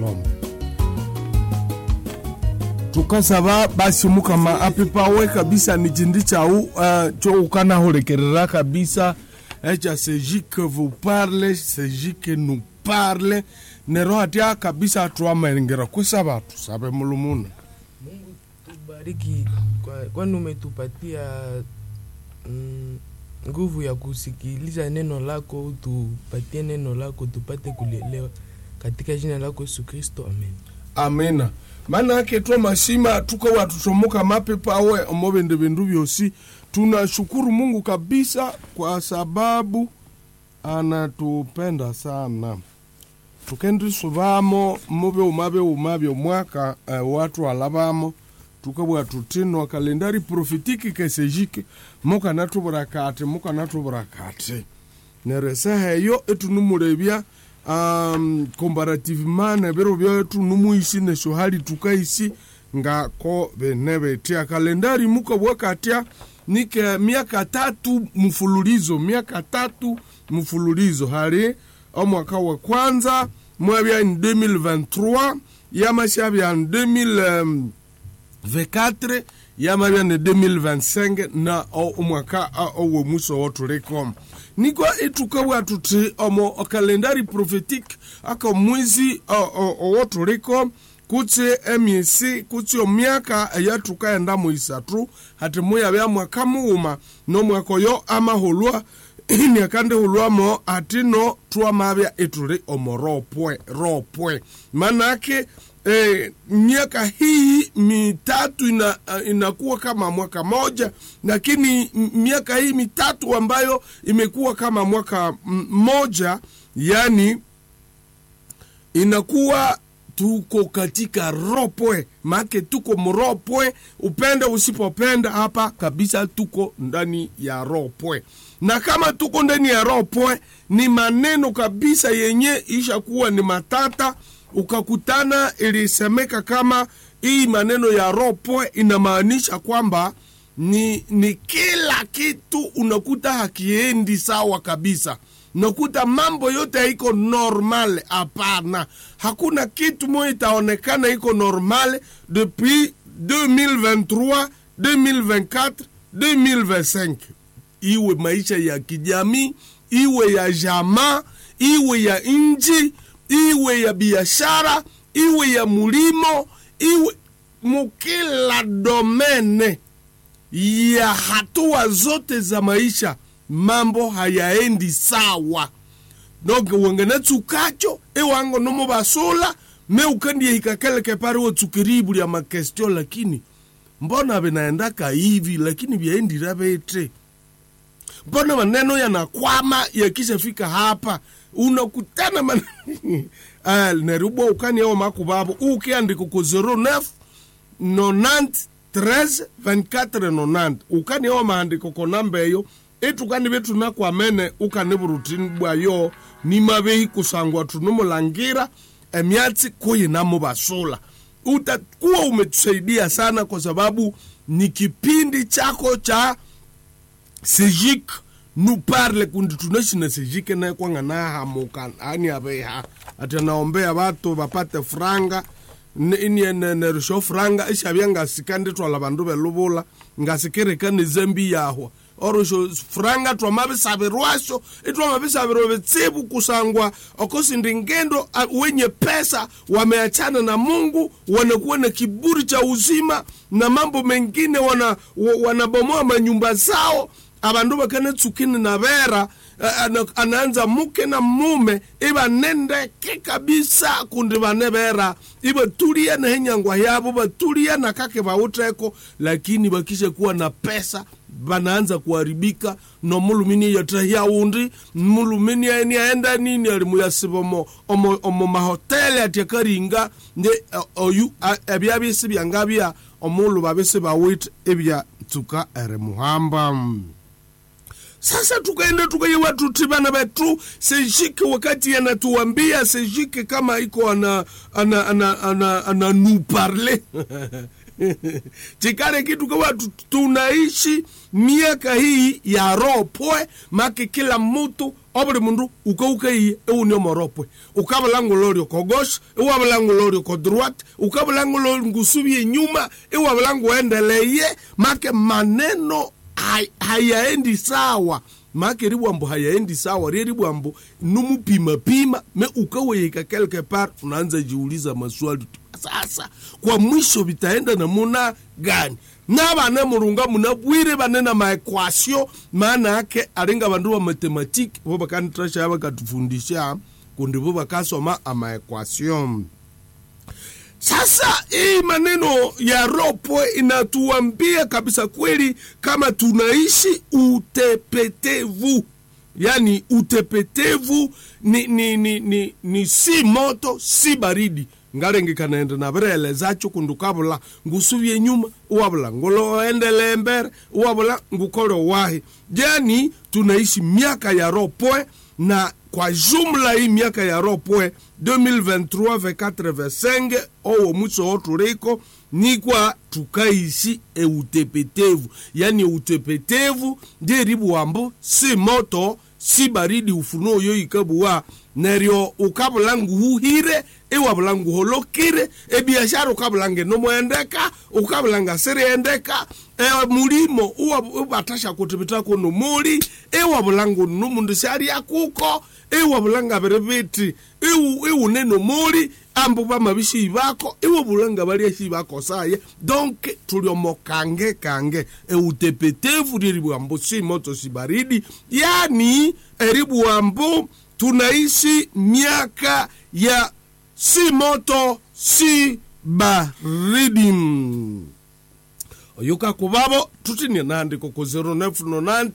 diplome tukasaba basi mukama apipawe kabisa ni chindi chau uh, cho ukanahulekerera kabisa echa seji que vous parle seji que nous parle nero hatia kabisa tuamaengera kusaba tusabe mulumuna Mungu tubariki kwa, kwani umetupatia mm, nguvu ya kusikiliza neno lako, utupatie neno lako tupate kulielewa katika jina lako Yesu Kristo, amen. amina maana yake twa mashima tukawa tutomoka mapepawe omo bindu bindu vyosi tunashukuru mungu kabisa kwa sababu anatupenda sana tukendisuvamo muve umave umavye mwaka uh, watu alavamo tukabwa tutinwa kalendari profitiki kesejike mukanatuvura kati mukanatuvura kati nereseha eyo etunumulevya um, comparativement neviro vyetu numuisi nesho hali tukaisi ngako vene vetia kalendari mukabwa katya nike miaka tatu mfululizo miaka tatu mfululizo hali omwaka wa kwanza mwavya ni 2023 yamashavya ni 2024 yamavya ni 2025 na o- omwaka a- owo muso wotuliko niko itukawa tuti omo kalendari prophetique aka mwezi o- o- owotuliko kutsi emyesi kutsi omyaka eyatukaenda muisatu hati muyavya mwaka muuma nomwaka oyo amahulwa niakandihulwamo atino twamavya ituli omo ropwe ropwe manake eh, miaka hii mitatu ina, uh, inakuwa kama mwaka moja lakini m- miaka hii mitatu ambayo imekuwa kama mwaka m- moja yani inakuwa tuko katika ropwe make tuko mropwe upende usipopenda hapa kabisa tuko ndani ya ropwe na kama tuko ndani ya ropwe ni maneno kabisa yenye ishakuwa ni matata ukakutana ilisemeka kama hii maneno ya ropwe inamaanisha kwamba ni, ni kila kitu unakuta hakiendi sawa kabisa nakuta mambo yote haiko normal hapana hakuna kitu moja itaonekana iko normal depuis 2023 2024 2025 iwe maisha ya kijamii iwe ya jamaa iwe ya nchi iwe ya biashara iwe ya mulimo iwe mukila domene ya hatua zote za maisha mambo hayaendi sawa donc wengene tsukacho iwango nomo basula me ukandie hikakeleke pare wotsukiribu lya makestio lakini mbona vinaendaka hivi lakini vyaendira vete mbona maneno yanakwama yakishafika hapa unakutana man... Ah, nerubwa ukani ao makuvavo ukiandika ku 09 90 13 24 90 ukani ao maandiko ko namba eyo itukani vitu nakwamene ukani vurutini bwayo nimavehi kusangwa tunumulangira emyatsi kuyinamo vasula utakuwa umetusaidia sana kwa sababu ni kipindi chako cha sejik nu parle kundi tunashina sejike naye kwanga nahamuka ani aveha ati anaombea vatu vapate franga inienerisho franga ishavya ngasikandi twala vandu veluvula ngasikirika ni zembi yahwa orosho franga twamavisavirwasho itwamavisavirwa vitsivu kusangwa okosindi ngendo a- wenye pesa wameachana na mungu wanakuwa na kiburi cha uzima na mambo mengine wana, wa- wanabomoa manyumba zao avandu vakane tsukini na vera eh, ana- anaanza muke na mume ivanendeke kabisa kundi vane vera ivatulia na henyangwa yavo vatulia na kake vauteko lakini vakishe kuwa na pesa vanaanza kuharibika no mulumini yatahia undi mulumini aeni aenda nini alimuyasiva omo, omo, omo mahoteli atyakaringa nde eh, oyu a- ebya bisi byanga bya omulu babisi bawit ebya tsuka ere muhamba sasa tukaenda tukaiwa tuti bana betu sejike wakati anatuambia sejike kama iko ana ana ana ana, ana nous parler chikale kitu kawa tu- tunaishi miaka hii ya roho poe make kila mtu obuli mundu ukaukai euni omoropwe ukabulangulorio kogosh iwabulangulorio kodruat ukabulangulorio ngusubie nyuma iwabulanguendeleye make maneno hay- hayaendi sawa make ribwambo hayaendi sawa rie ribwambo numupimapima me ukaweyeka quelque part unaanza jiuliza maswali tu. sasa kwa mwisho vitaenda namuna gani na bane murunga munabwire bane na maekwasio maana yake alinga bandu ba matematiki bo bakanitrasha bakatufundisha kundi bo bakasoma amaekwasio sasa hii maneno ya ropo inatuambia kabisa kweli kama tunaishi utepetevu yaani utepetevu ni, ni, ni, ni, ni si moto si baridi ngalenge kanaenda na birelezacho kundu kabula ngusubye nyuma uwabula nguloendele mbere uwabula ngukole wahi yani tunaishi miaka ya ropwe na kwa jumla hii miaka ya ropwe 2023 24 25 owo mwiso wo tuliko ni kwa tukaishi eutepetevu yani utepetevu ndiribuwambo si moto si baridi ufunuo yo ikabuwa neryo ukabula nguhuhire iwabula nguholokire ebiashara ukabula ngenomoendeka ukabula ngasiriendeka e, mulimo uwa- ubatasha kutibitako nomuli iwabula ngunumundu syalya kuko iwabula ngabiri biti iwu- iwune nomuli ambu bamabishi bako iwabula nga balyashi bako saya donc tuliomo kange kange eutepetevu lilibwambo si moto si baridi yani eribwambo tunaishi miaka ya si moto si baridi oyuka kubabo tutinie nandiko ku 0990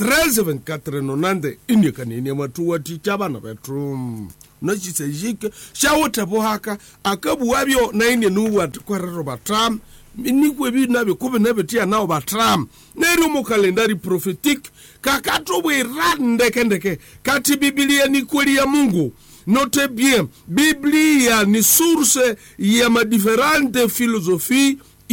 132490 inikanini matuwa ticha bana betu nachisejike shawotebo haka akabuwabyo naine nuwati kwerero batam nikwe binabyo kube nebetia nao batram neri mu kalendari prophetique kakatobwira ndekendeke kati bibilia ni kweli ya mungu note bien biblia ni source ya madiferente philosophie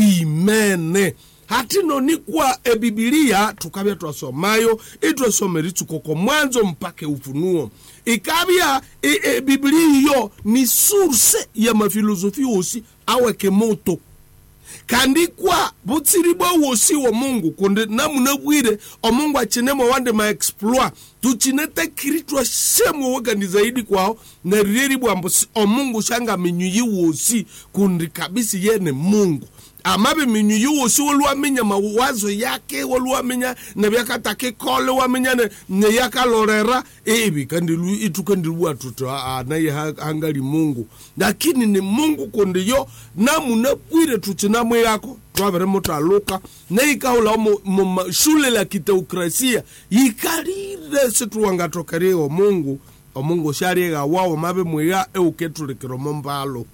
imene hatino ni kwa ebibilia tukabya twasomayo itwasomera itsukoko mwanzo mpaka ufunuo ikabya e, e, biblia iyo ni source ya mafilosofi osi aweke moto kandi kwa butsiri bwa wosi wa mungu kundi namunabwire omungu achinemo wande maexploit tuchinete kiritwa shemwe wegani zaidi kwao nerireri bwambo si- omungu shanga minyuyi wosi kundi kabisi yene mungu amabe minyuyi wosi woluwaminya mawazo yake woluwaminya nebyakatakikole waminya ne- neyakalorera ibi kandilu itukandiluwa tuto aa naye ha- hangali mungu lakini ni mungu kundi yo namunabwire tuchinamwe yako twavere mutaluka neikahula mu mu- shule la kiteokrasia yikalire situwangatokerie omungu omungu shaliega wawo mabe mwiya euketulikiro mbalo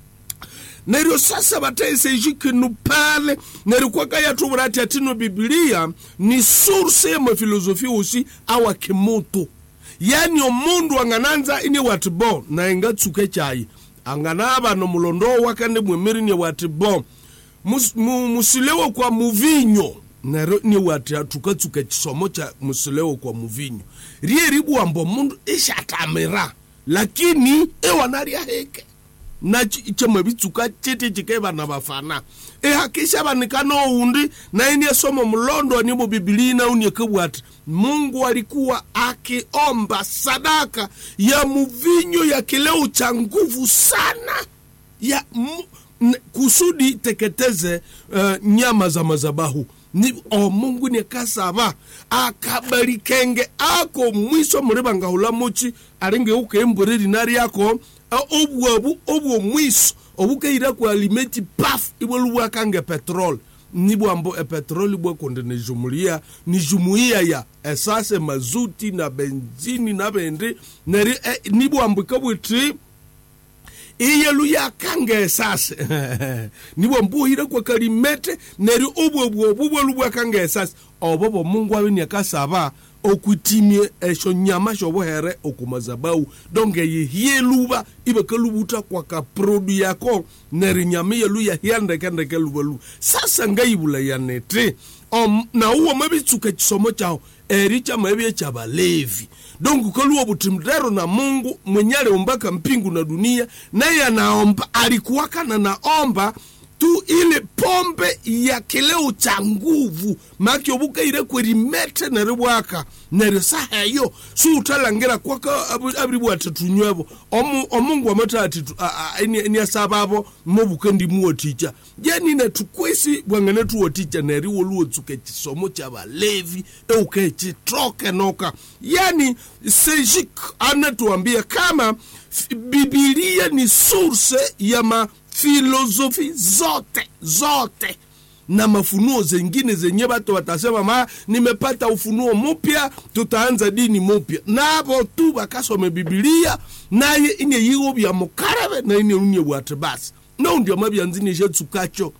neryo sasa bataisejikinu pale neryo kwakayatubura ati atino bibilia ni source ya mafilosofi usi awa kimoto yani omundu angananza ini wati bo naingatsuke chayi anganaba nomulondo wakande mwemiri wati bo mus- mu- musilewo kwa muvinyo nero ni wati atukatsuka chisomo cha musilewo kwa muvinyo rie ribwambo mundu ishatamira lakini ewanalya heke na chamabitsuka chete chike bana bafana ehakisha banikana oundi naini somo mlondo nibo bibilii naunie kabwati mungu alikuwa akiomba sadaka ya muvinyo ya kileo cha nguvu sana ya mu, n- kusudi teketeze uh, nyama za mazabahu ni o mungu niekasaba akabalikenge ako mwiso muriba ngahula muchi alinge ukembure rinari yako uh, obwabu obwo mwiso obukaira ku alimeti paf ibwe lubwakange petrol nibwambo epetroli bwekonde nijumulia nijumuia ya esase mazuti na benzini na bendi neri eh, nibwambo ikabwiti iyelu yakange esase nibwo mbuhire kwa kalimete neri obwo bwo bubwelu bwakange esase obo bo mungu abe nyakasaba okutimie esho nyama shobohere okumazabau donge yehie luba ibe kalubuta kwa kaprodu yako neri nyama yelu yahia ndekendeke lubalu sasa ngaibula yanete um, na uwo mabitsuka chisomo chao eri chamabye cha balevi dongu kaluwa butimdero na mungu mwenye aliumbaka mpingu na dunia naye anaomba alikuwakana naomba tu ile pombe ya kileo cha nguvu maki obuka ile kwerimete neribwaka nerisaheyo suutalangira kwaka abiribwa tetunywebo Omu- omungu amata ati niasababo mobuka ndimuoticha jenine tukwisi bwangene tuoticha neriwo luotsuke chisomo cha balevi euke chitroke noka yani sejik anatuambia kama f- bibilia ni source ya mafilosofi zote zote na mafunuo zengine zenye watu watasema ma nimepata ufunuo mpya tutaanza dini mpya nabo tu bakasome bibilia naye ine yiwo bya mukarebe na ine unye bwate basi no ndio mabyanzini jetsukacho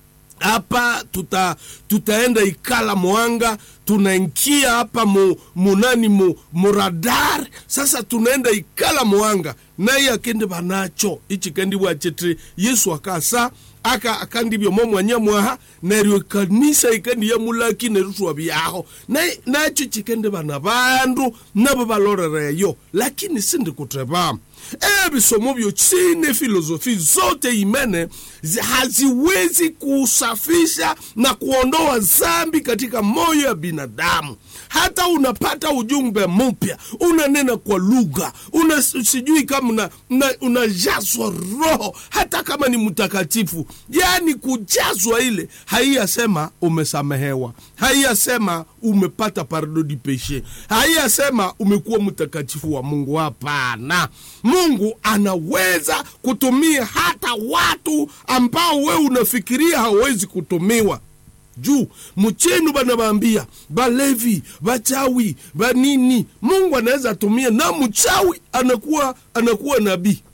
hapa tuta tutaenda ikala mwanga tunaingia hapa mu, munani mu, muradar sasa tunaenda ikala mwanga naye akende banacho ichi kandi bwachete yesu akasa aka akandibyo mo mwanya mwaha neryo kanisa ikandi ya mulaki nerutwa byaho naye nacho chikende bana bandu nabo balorereyo lakini sindi kuteba ebisomo byo chine filosofi zote imene zi- haziwezi kusafisha na kuondoa zambi katika moyo ya binadamu hata unapata ujumbe mpya unanena kwa lugha una sijui kama una, una, unajazwa roho hata kama ni mtakatifu yaani kujazwa ile haiyasema umesamehewa haiyasema umepata pardon du peche haiyasema umekuwa mtakatifu wa mungu hapana mungu anaweza kutumia hata watu ambao we unafikiria hawezi kutumiwa juu mchenu banabambia balevi bachawi banini mungu anaweza atumia na mchawi anakuwa anakuwa nabii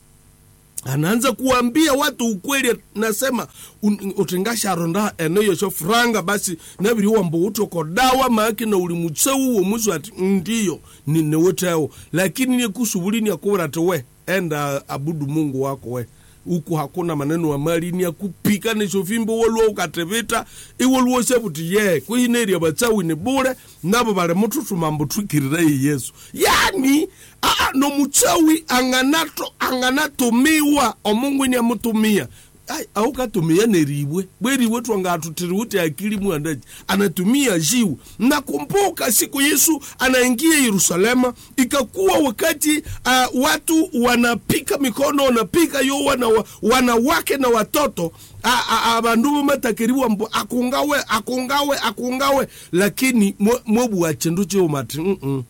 anaanza kuambia watu ukweli nasema un- utingasharonda eneyo sho furanga basi nabiriwa mbo utoko dawa maake na uli mutseu wo musu ati ndiyo ninewoteo lakini nikusubulini akubura ati we enda abudu mungu wako we huku hakuna maneno ya mali ni akupika nishofimbo woluwa ukatevita iwoluwo sebuti ye kwihineria batsawi ni bure nabo bali mututuma mbutwikirireyi yesu yani aa nomutsawi anganato anganatumiwa omungu ni amutumia ai aukatumia neribwe bweribwe twangatutiriwuti akili mwandaji anatumia jiwu nakumbuka siku yesu anaingia yerusalema ikakuwa wakati uh, watu wanapika mikono wanapika yo wana, wanawake na watoto abandu bomatakeriwa mbu akungawe akungawe akungawe lakini mwebwa chindu chiumati mm -mm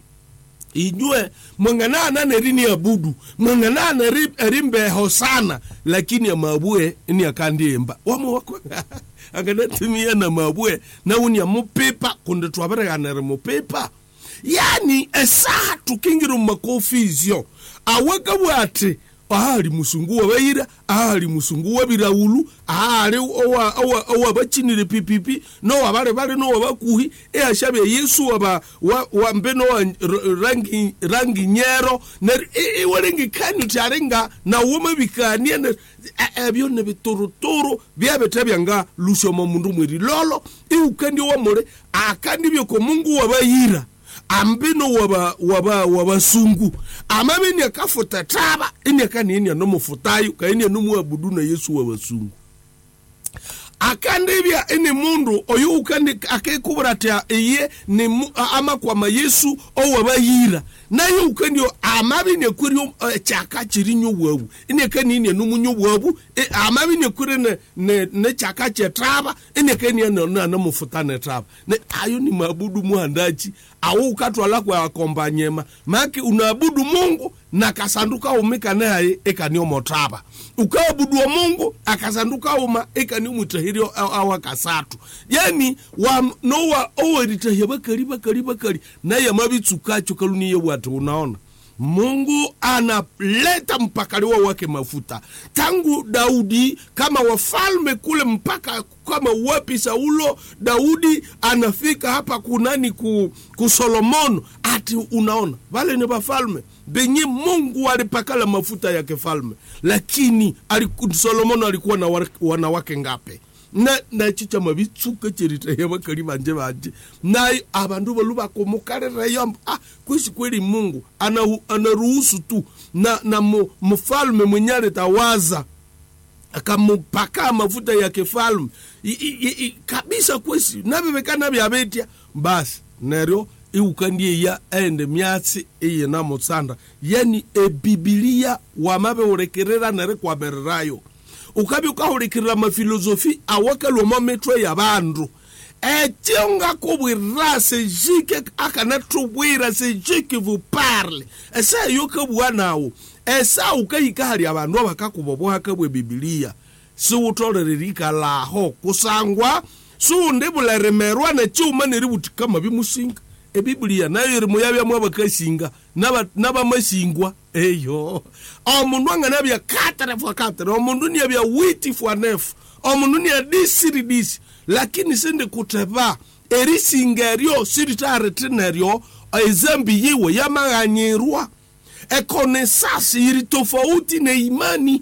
inywe mwanganana nerini abudu mwanganana erimbeho sana lakini amabue ni akandiemba wamo wako anganatumia na mabue nauni amupipa kunde twabereganere mupipa yani esaha tukingira mumakofizyo awagabwe ati ahali musungu wabaira ahali musungu wabiraulu ahali owabakinire pipipi nowabale bale nowabakuhi eashabya yesu waba wambe nowa rangi, rangi nyero iwalengikani uti alinga nawoma bikanie ebyo nebituruturu byabetabyanga lusomo mundu mweri lolo iukandi wamule akandi byoko mungu wabayira ambino waba waba wabasungu amabini akafuta taba ini akanienia nomufutayo kaenia nomuabudu na yesu wabasungu akandibya ini mundu oyo ukandi akekubura ati iye ni mu, amakwama yesu owabayira naye ukandio amabini ekwirio uh, chaka chirinyo bwabu ini akanienia nomunyo bwabu e, amabini ekwire ne, ne, ne chaka chetaba ini akania nanamufuta netaba ne ayo ni mabudu muhandachi awo ukatwala kwa akombanyema maki unaabudu mungu na kasanduka umika naye ekaniomotaba ukaabudu wa mungu akasanduka uma ekaniomwitahirio awa kasatu yani wa nowa oweritahia bakali bakali bakali naye amabitsukacho kaluniye bwati unaona mungu analeta mpakaliwa wake mafuta tangu daudi kama wafalme kule mpaka kama wapi saulo daudi anafika hapa kunani ku, ku solomono ati unaona vale ni vafalme benye mungu alipakala mafuta ya kifalme lakini aliku, solomono alikuwa na wa- wanawake ngape na nachicha mabitsuka cherita bakali banje banje nayo abandu balu bakomukarirayo ah kwisi kweli mungu ana- anaruhusu tu na, na mu- mfalme mwenye alitawaza akamupaka mafuta ya kifalme I- i- i- i- kabisa kwesi nabebekana byabetya basi neryo iukandie ya ende myatsi iyina mutsanda yani ebibilia wamabeulekerera nere kwamererayo ukabi ukahulikirira mafilosofi awakalwamo mitwe ya bandu ekyo ngakubwirira sejike akanatubwira sejike vuparle esayo kabua nawo esa ukahika hali abandu abakakuboboha kabwe bibilia siwutolelelika laho kusangwa siwundibuleremerwa nekyuma neributikama bimusinga ebibilia nayo iri muyabyamu abakasinga n'aba- n'abamasingwa eyo omundu anganabya katare fwa katare omundu niabya witi fwa nefu omundu nia disiri disi lakini sindikuteba erisinga eryo siritaarethi neryo ezambi yiwe yamaghanyirwa ekonesasi iri tofauti neimani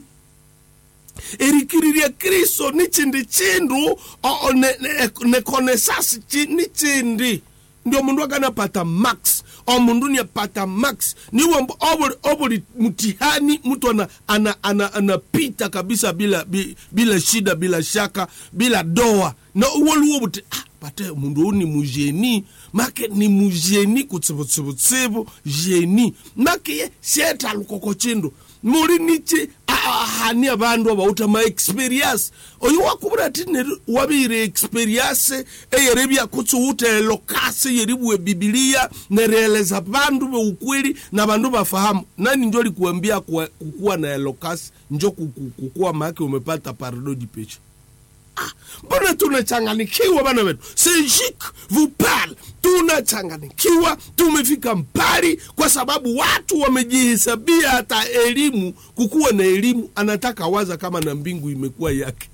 erikiriria kristo ni chindi chindu o- o- ne- ne- nekonesasi chi- ni chindi ndio mundu akanapata max omundu niapata max niwo mbo- obuli, obuli mtihani mtu ana, ana, ana, anapita kabisa bila, bi- bila shida bila shaka bila doa na uwoluwo buti ah, pate mundu uyu ni mujeni make ni mujeni kutsibutsibutsibu jeni make ye sieta lukoko chindu muri nichi ahani abandu abauta ma experience oyo wakubura ati neri wabire experience eyeri byakutsuwuta elokasi yeri bwe bibilia nereleza bandu beukweli na bandu bafahamu nani njo likuambia kuwa- kukuwa na elokasi njo kuku- kukuwa make umepata paradodi pecha mbona tunachanganikiwa bana wetu sejik vupal tunachanganikiwa tumefika mbali kwa sababu watu wamejihesabia hata elimu kukuwa na elimu anataka waza kama na mbingu imekuwa yake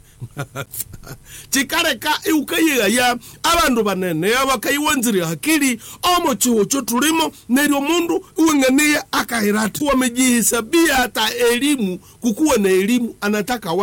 chikareka iukayiyaya abandu banene abakayiwanzire hakili omo chiwo cho tulimo neryo mundu iweng'aniye akahira ati wamejihesabia hata elimu kukuwa na elimu anataka wa